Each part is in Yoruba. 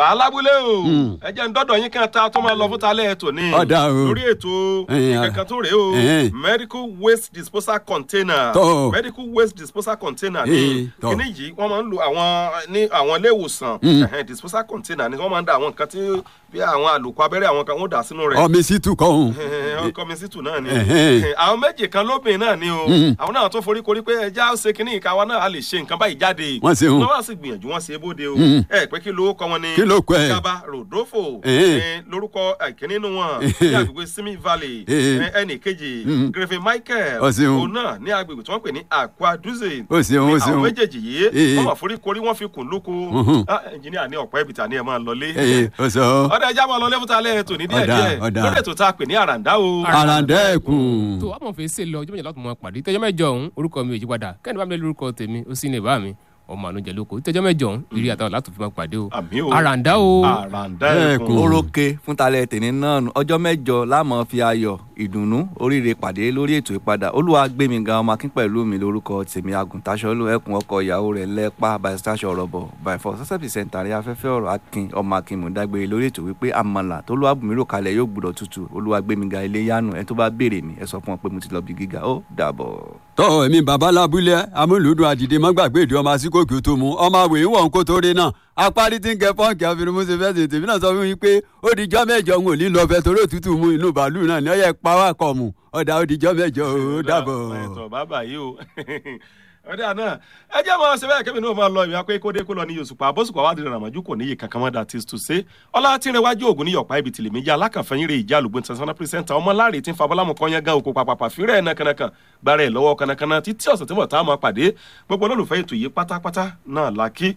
bàbá alábúlé o Mm. ẹ jẹ́ ń dọ́dọ̀ yín kan ta tó máa lọ fún talẹ́ ètò ní Ọ̀dà o. lórí ètò Ẹ̀yin, ìkankan tó rèé o ẹ̀hẹ́n. medical waste disposal container Tọ́. medical waste disposal container Ee, ní tọ́. kíní yìí wọ́n máa ń lo àwọn ní àwọn ilé ìwòsàn Mm. ẹ̀hẹ́n, disposal container ni wọ́n máa ń da àwọn nǹkan tí bí àwọn àlòkù abẹ́rẹ́ àwọn kan wọ́n dà sínú rẹ̀ ọmọ sí tù kọ́hún. ọkọ mi sì tù náà ni Ẹ̀hẹ́n. àwọn méjì kan lóbìnrin náà ni o Mm. àwọn náà tó forí korí pé ẹja ó ṣe kínní ìka wa náà a lè ṣe nǹkan báyìí jáde Wọ́n ṣe hùn. wọ́n wá sí gbìyànjú wọ́n ṣe é bóde o Mm. ẹ pé kí ló kọ wọn ni Kí ló kọ ẹ̀? gaba rodolfo Ẹ̀hẹ́n. ẹ, lórúkọ ìkíní inú wọn ní agbègbè simi valley Ẹ̀hẹ́n. ẹ, ẹnì kejì Mm. griffin michael Ó ṣeun. òun náà ní agbègbè tí wọ́n pè ní aquaduze Ó ṣeun, ó àwọn ṣeun. méjèèjì yìí Ẹ̀hẹ́n. wọ́n wà forí korí wọ́n fi kùn lóko Mhm. Ah, ẹnjìníà ní ọ̀pọ̀ ẹ̀bìtà ni ẹ máa lọlé ee ó sọ ọdẹ ẹja máa lọ lẹ́fúta lẹ́yìn tòní díẹ̀ Ọ̀dà, díẹ̀ ọ̀dà. lórí ètò tá a pè ní àràǹdá o. àràǹdẹ́ẹ̀kùn. tó àmọ̀ fèsì lọ ọjọ́ méjì láti mọ pàdé tẹjọ́ mẹ́jọ ọ̀hún orúkọ mi ò yí padà kẹ́ni bá mi lé lórúkọ tèmi ó sì ní ìbá mi ọmọ ànújẹ lóko tẹjọ́ mẹ́jọ ọ̀hún ìrírí àtàwọn láti fi máa pàdé o àmì o àràǹdá o àràǹdá Ẹ̀kún. ẹ̀kún. orókè fún talẹ tèmi náà nù ọjọ́ mẹ́jọ láàmú fi ayọ̀ ìdùnnú oríire pàdé lórí ètò ìpadà olúwa gbẹmí gan ọmọ akín pẹ̀lú mi lórúkọ tèmi agùntàṣọlù ẹkùn ọkọ ìyàwó rẹ̀ lẹpa bàìsítáṣọ ọrọbọ bàìfọ sọsẹpì sẹńtàrí afẹ́fẹ́ ọ̀rọ̀ akin ọmọ akin mọdágbére lórí ètò wípé àmàlà tó lọ àbùmírò kalẹ̀ yóò gbúdọ̀ tutù olúwa gbẹmí gan ilé yánu ẹ tó bá béèrè mi ẹ sọ fún ọ pé mo ti lọ bí gíga ó dàbọ̀. tọ́ èmi bàbá lábúlé amúlùdùn àdìdè mọ́gbàgbé ìdí ọmọ asíkòkì tó mu ọmọ àwẹ̀ ń wọ̀ ń kó tó rí náà apárí tí ń kẹ pọ́ǹkì àfẹnumọ́sẹ̀ fẹ́ ṣe tèmi náà sọ fún mi pé ó di jọ́ mẹ́jọ ń ò ní lọ fẹ́ torí òtútù mu inú bàálù náà ní ọ̀yẹ́ pàwọ́ àkọ́ mu ọ̀dà ó di jọ́ mẹ́jọ ó dàbọ̀. ẹ̀tọ́ bàbá yìí o ọdẹ àná ẹ jẹ́ máa ṣe bẹ́ẹ̀ kẹ́mi náà máa lọ ìwé akpé kódé kó lọ ní yosùpá bóṣùpá wà dìrẹ̀ ràmọ́jú kò níyì kankan mọ́ that is to say ọlá tí ń rẹwájú ògùn ní yọ̀pá ibi tìlẹ̀ méjì alákànfẹ́yìn rẹ̀ ìjà àlùgbọ́n international presenter ọmọ láàrin tí ń fa bọ́lámù kọ́nyán gan òkú pàpàpà fírẹ̀ ẹ̀ nàkànàkàn gbára ẹ̀ lọ́wọ́ kànàkànà títí ọ̀sẹ̀ tí mo tá a máa pàdé gbogbo olólùfẹ́ ètò yìí pátápátá náà làkí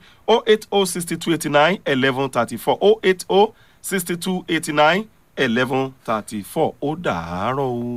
0806289 1134 0806289 1134 ó dàárọ̀ o.